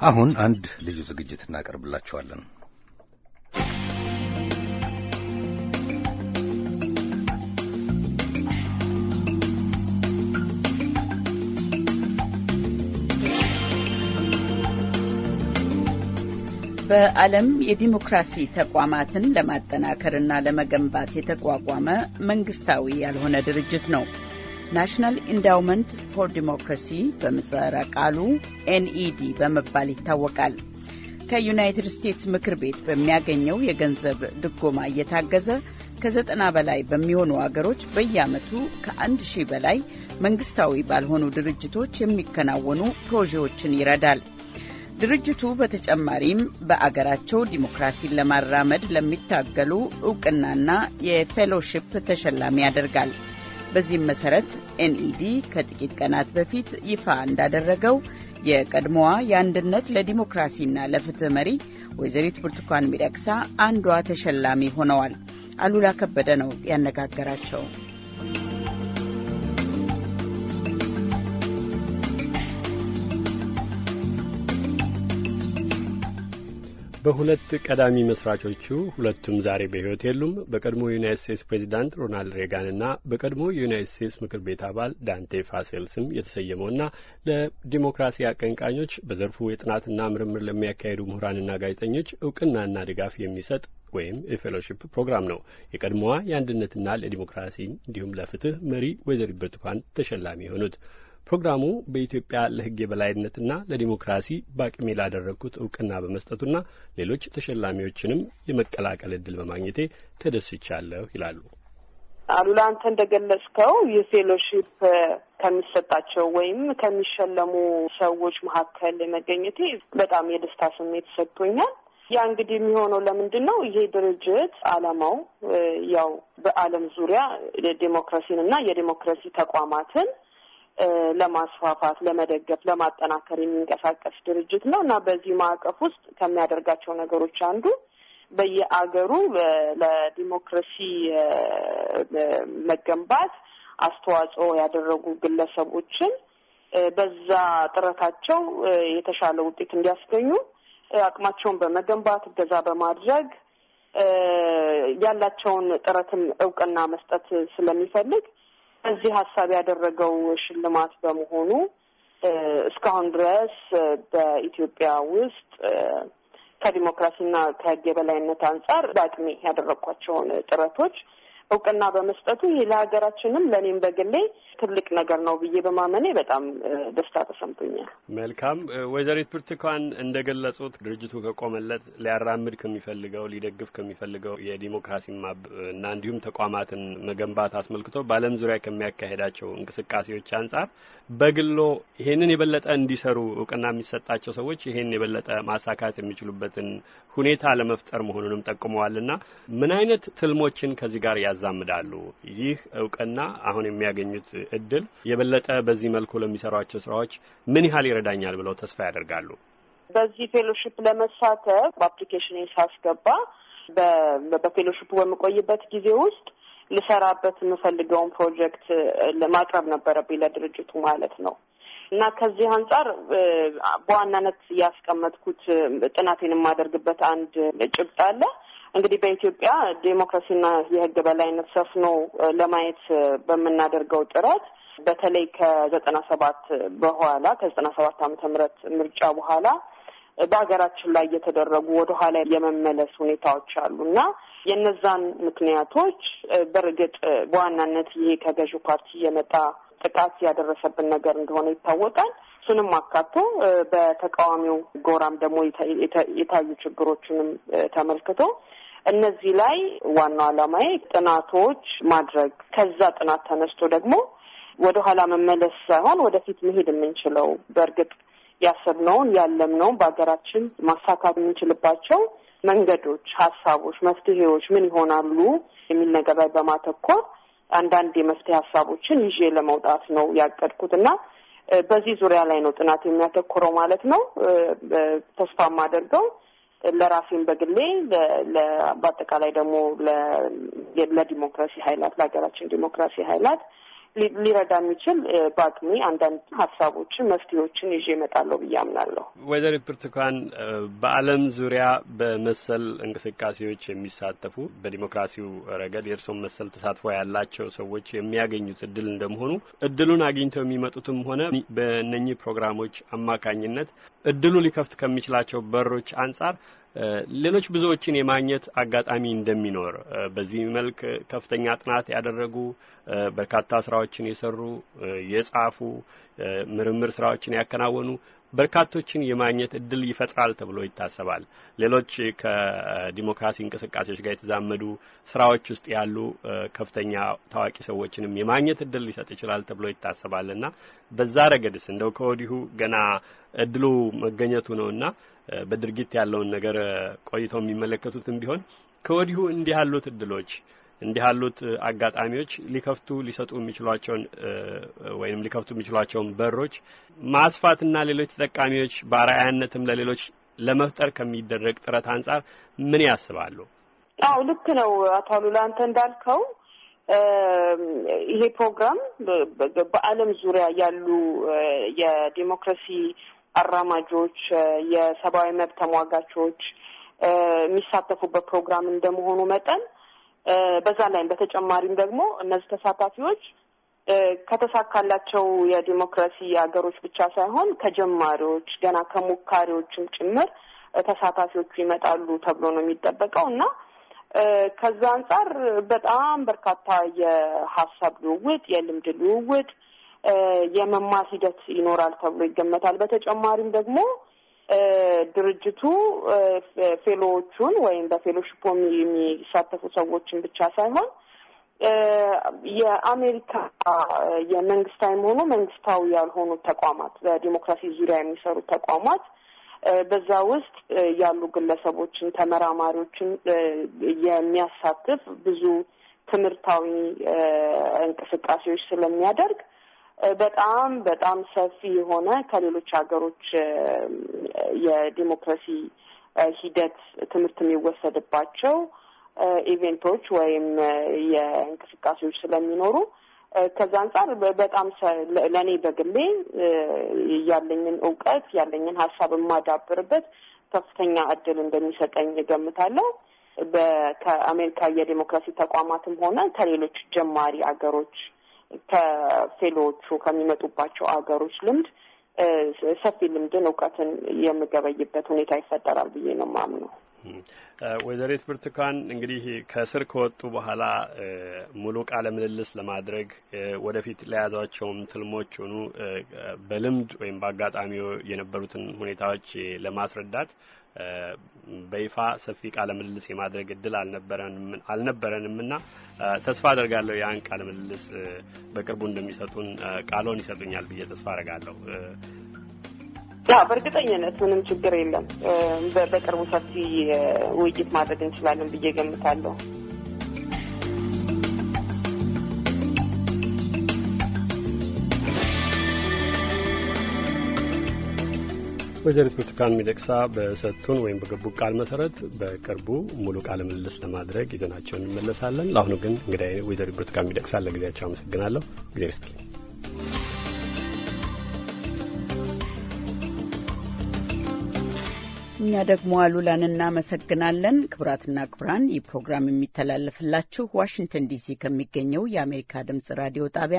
አሁን አንድ ልዩ ዝግጅት እናቀርብላችኋለን። በዓለም የዲሞክራሲ ተቋማትን ለማጠናከርና ለመገንባት የተቋቋመ መንግስታዊ ያልሆነ ድርጅት ነው። ናሽናል ኢንዳውመንት ፎር ዲሞክራሲ በምህጻረ ቃሉ ኤንኢዲ በመባል ይታወቃል። ከዩናይትድ ስቴትስ ምክር ቤት በሚያገኘው የገንዘብ ድጎማ እየታገዘ ከዘጠና በላይ በሚሆኑ አገሮች በየዓመቱ ከአንድ ሺህ በላይ መንግስታዊ ባልሆኑ ድርጅቶች የሚከናወኑ ፕሮጀክቶችን ይረዳል። ድርጅቱ በተጨማሪም በአገራቸው ዲሞክራሲን ለማራመድ ለሚታገሉ እውቅናና የፌሎሺፕ ተሸላሚ ያደርጋል። በዚህም መሰረት ኤንኢዲ ከጥቂት ቀናት በፊት ይፋ እንዳደረገው የቀድሞዋ የአንድነት ለዲሞክራሲና ለፍትህ መሪ ወይዘሪት ብርቱካን ሚደቅሳ አንዷ ተሸላሚ ሆነዋል። አሉላ ከበደ ነው ያነጋገራቸው። በሁለት ቀዳሚ መስራቾቹ ሁለቱም ዛሬ በሕይወት የሉም። በቀድሞ የዩናይት ስቴትስ ፕሬዚዳንት ሮናልድ ሬጋንና በቀድሞ የዩናይት ስቴትስ ምክር ቤት አባል ዳንቴ ፋሴል ስም የተሰየመውና ለዲሞክራሲ አቀንቃኞች በዘርፉ የጥናትና ምርምር ለሚያካሄዱ ምሁራንና ጋዜጠኞች እውቅናና ድጋፍ የሚሰጥ ወይም የፌሎሺፕ ፕሮግራም ነው። የቀድሞዋ የአንድነትና ለዲሞክራሲ እንዲሁም ለፍትህ መሪ ወይዘሪት ብርቱካን ተሸላሚ የሆኑት ፕሮግራሙ በኢትዮጵያ ለሕግ የበላይነትና ለዲሞክራሲ በአቅሜ ላደረግኩት እውቅና በመስጠቱና ሌሎች ተሸላሚዎችንም የመቀላቀል እድል በማግኘቴ ተደስቻለሁ ይላሉ። አሉላ አንተ እንደገለጽከው ይህ ፌሎሺፕ ከሚሰጣቸው ወይም ከሚሸለሙ ሰዎች መካከል መገኘቴ በጣም የደስታ ስሜት ሰጥቶኛል። ያ እንግዲህ የሚሆነው ለምንድን ነው? ይሄ ድርጅት ዓላማው ያው በዓለም ዙሪያ ዴሞክራሲን እና የዴሞክራሲ ተቋማትን ለማስፋፋት፣ ለመደገፍ፣ ለማጠናከር የሚንቀሳቀስ ድርጅት ነው እና በዚህ ማዕቀፍ ውስጥ ከሚያደርጋቸው ነገሮች አንዱ በየአገሩ ለዲሞክራሲ መገንባት አስተዋጽኦ ያደረጉ ግለሰቦችን በዛ ጥረታቸው የተሻለ ውጤት እንዲያስገኙ አቅማቸውን በመገንባት እገዛ በማድረግ ያላቸውን ጥረትም እውቅና መስጠት ስለሚፈልግ በዚህ ሀሳብ ያደረገው ሽልማት በመሆኑ እስካሁን ድረስ በኢትዮጵያ ውስጥ ከዲሞክራሲና ከሕግ የበላይነት አንጻር በአቅሜ ያደረግኳቸውን ጥረቶች እውቅና በመስጠቱ ይህ ለሀገራችንም ለእኔም በግሌ ትልቅ ነገር ነው ብዬ በማመኔ በጣም ደስታ ተሰምቶኛል። መልካም ወይዘሪት ብርቱካን እንደ ገለጹት ድርጅቱ ከቆመለት ሊያራምድ ከሚፈልገው ሊደግፍ ከሚፈልገው የዲሞክራሲ ማብ እና እንዲሁም ተቋማትን መገንባት አስመልክቶ በዓለም ዙሪያ ከሚያካሄዳቸው እንቅስቃሴዎች አንጻር በግሎ ይሄንን የበለጠ እንዲሰሩ እውቅና የሚሰጣቸው ሰዎች ይሄን የበለጠ ማሳካት የሚችሉበትን ሁኔታ ለመፍጠር መሆኑንም ጠቁመዋልና ምን አይነት ትልሞችን ከዚህ ጋር ያዛምዳሉ? ይህ እውቅና አሁን የሚያገኙት እድል የበለጠ በዚህ መልኩ ለሚሰሯቸው ስራዎች ምን ያህል ይረዳኛል ብለው ተስፋ ያደርጋሉ? በዚህ ፌሎሺፕ ለመሳተፍ በአፕሊኬሽን ሳስገባ በፌሎሺፑ በምቆይበት ጊዜ ውስጥ ልሰራበት የምፈልገውን ፕሮጀክት ማቅረብ ነበረብኝ ለድርጅቱ ማለት ነው። እና ከዚህ አንጻር በዋናነት ያስቀመጥኩት ጥናቴን የማደርግበት አንድ ጭብጥ አለ። እንግዲህ በኢትዮጵያ ዴሞክራሲና የሕግ በላይነት ሰፍኖ ለማየት በምናደርገው ጥረት በተለይ ከዘጠና ሰባት በኋላ ከዘጠና ሰባት ዓመተ ምህረት ምርጫ በኋላ በሀገራችን ላይ የተደረጉ ወደ ኋላ የመመለስ ሁኔታዎች አሉ እና የነዛን ምክንያቶች በእርግጥ በዋናነት ይሄ ከገዢው ፓርቲ የመጣ ጥቃት ያደረሰብን ነገር እንደሆነ ይታወቃል። እሱንም አካቶ በተቃዋሚው ጎራም ደግሞ የታዩ ችግሮችንም ተመልክቶ እነዚህ ላይ ዋናው ዓላማዬ ጥናቶች ማድረግ ከዛ ጥናት ተነስቶ ደግሞ ወደ ኋላ መመለስ ሳይሆን ወደፊት መሄድ የምንችለው በእርግጥ ያሰብነውን ያለምነውን በሀገራችን ማሳካት የምንችልባቸው መንገዶች፣ ሀሳቦች፣ መፍትሄዎች ምን ይሆናሉ የሚል ነገር ላይ በማተኮር አንዳንድ የመፍትሄ ሀሳቦችን ይዤ ለመውጣት ነው ያቀድኩት እና በዚህ ዙሪያ ላይ ነው ጥናት የሚያተኩረው ማለት ነው። ተስፋ የማደርገው ለራሴም በግሌ በአጠቃላይ ደግሞ ለዲሞክራሲ ኃይላት ለሀገራችን ዲሞክራሲ ኃይላት ሊረዳ የሚችል በአቅሜ አንዳንድ ሀሳቦችን፣ መፍትሄዎችን ይዤ እመጣለሁ ብዬ አምናለሁ። ወይዘሪት ብርቱካን በዓለም ዙሪያ በመሰል እንቅስቃሴዎች የሚሳተፉ በዲሞክራሲው ረገድ የእርስዎም መሰል ተሳትፎ ያላቸው ሰዎች የሚያገኙት እድል እንደመሆኑ እድሉን አግኝተው የሚመጡትም ሆነ በእነኚህ ፕሮግራሞች አማካኝነት እድሉ ሊከፍት ከሚችላቸው በሮች አንጻር ሌሎች ብዙዎችን የማግኘት አጋጣሚ እንደሚኖር በዚህ መልክ ከፍተኛ ጥናት ያደረጉ በርካታ ስራዎችን የሰሩ የጻፉ ምርምር ስራዎችን ያከናወኑ በርካቶችን የማግኘት እድል ይፈጥራል ተብሎ ይታሰባል። ሌሎች ከዲሞክራሲ እንቅስቃሴዎች ጋር የተዛመዱ ስራዎች ውስጥ ያሉ ከፍተኛ ታዋቂ ሰዎችንም የማግኘት እድል ሊሰጥ ይችላል ተብሎ ይታሰባል እና በዛ ረገድስ እንደው ከወዲሁ ገና እድሉ መገኘቱ ነውና በድርጊት ያለውን ነገር ቆይተው የሚመለከቱትም ቢሆን ከወዲሁ እንዲህ ያሉት እድሎች እንዲህ ያሉት አጋጣሚዎች ሊከፍቱ ሊሰጡ የሚችሏቸውን ወይም ሊከፍቱ የሚችሏቸውን በሮች ማስፋትና ሌሎች ተጠቃሚዎች በአርአያነትም ለሌሎች ለመፍጠር ከሚደረግ ጥረት አንጻር ምን ያስባሉ? አዎ ልክ ነው አቶ አሉላ አንተ እንዳልከው ይሄ ፕሮግራም በዓለም ዙሪያ ያሉ የዲሞክራሲ አራማጆች፣ የሰብአዊ መብት ተሟጋቾች የሚሳተፉበት ፕሮግራም እንደመሆኑ መጠን በዛ ላይም በተጨማሪም ደግሞ እነዚህ ተሳታፊዎች ከተሳካላቸው የዲሞክራሲ ሀገሮች ብቻ ሳይሆን ከጀማሪዎች ገና ከሞካሪዎችም ጭምር ተሳታፊዎቹ ይመጣሉ ተብሎ ነው የሚጠበቀው እና ከዛ አንጻር በጣም በርካታ የሀሳብ ልውውጥ፣ የልምድ ልውውጥ፣ የመማር ሂደት ይኖራል ተብሎ ይገመታል። በተጨማሪም ደግሞ ድርጅቱ ፌሎዎቹን ወይም በፌሎሺፕ የሚሳተፉ ሰዎችን ብቻ ሳይሆን የአሜሪካ የመንግስታዊም ሆኑ መንግስታዊ ያልሆኑ ተቋማት በዲሞክራሲ ዙሪያ የሚሰሩ ተቋማት በዛ ውስጥ ያሉ ግለሰቦችን፣ ተመራማሪዎችን የሚያሳትፍ ብዙ ትምህርታዊ እንቅስቃሴዎች ስለሚያደርግ በጣም በጣም ሰፊ የሆነ ከሌሎች ሀገሮች የዲሞክራሲ ሂደት ትምህርት የሚወሰድባቸው ኢቬንቶች ወይም የእንቅስቃሴዎች ስለሚኖሩ ከዛ አንጻር በጣም ለእኔ በግሌ ያለኝን እውቀት ያለኝን ሀሳብ የማዳብርበት ከፍተኛ እድል እንደሚሰጠኝ እገምታለሁ። ከአሜሪካ የዴሞክራሲ ተቋማትም ሆነ ከሌሎች ጀማሪ አገሮች ከፌሎዎቹ ከሚመጡባቸው አገሮች ልምድ ሰፊ ልምድን እውቀትን የምገበይበት ሁኔታ ይፈጠራል ብዬ ነው የማምነው። ወይዘሪት ብርቱካን እንግዲህ ከእስር ከወጡ በኋላ ሙሉ ቃለ ምልልስ ለማድረግ ወደፊት ለያዟቸውም ትልሞች ሆኑ በልምድ ወይም በአጋጣሚ የነበሩትን ሁኔታዎች ለማስረዳት በይፋ ሰፊ ቃለ ምልልስ የማድረግ እድል አልነበረንም እና ተስፋ አደርጋለሁ ያን ቃለ ምልልስ በቅርቡ እንደሚሰጡን ቃሎን ይሰጡኛል ብዬ ተስፋ አደርጋለሁ። ያ በእርግጠኝነት ምንም ችግር የለም። በቅርቡ ሰፊ ውይይት ማድረግ እንችላለን ብዬ ገምታለሁ። ወይዘሪት ብርቱካን ሚደቅሳ በሰጡን ወይም በገቡ ቃል መሰረት በቅርቡ ሙሉ ቃለ ምልልስ ለማድረግ ይዘናቸውን እንመለሳለን። ለአሁኑ ግን እንግዲህ ወይዘሪት ብርቱካን ሚደቅሳ ለጊዜያቸው አመሰግናለሁ። ጊዜ ይስጥልኝ። እኛ ደግሞ አሉላን እናመሰግናለን። ክቡራትና ክቡራን ይህ ፕሮግራም የሚተላለፍላችሁ ዋሽንግተን ዲሲ ከሚገኘው የአሜሪካ ድምጽ ራዲዮ ጣቢያ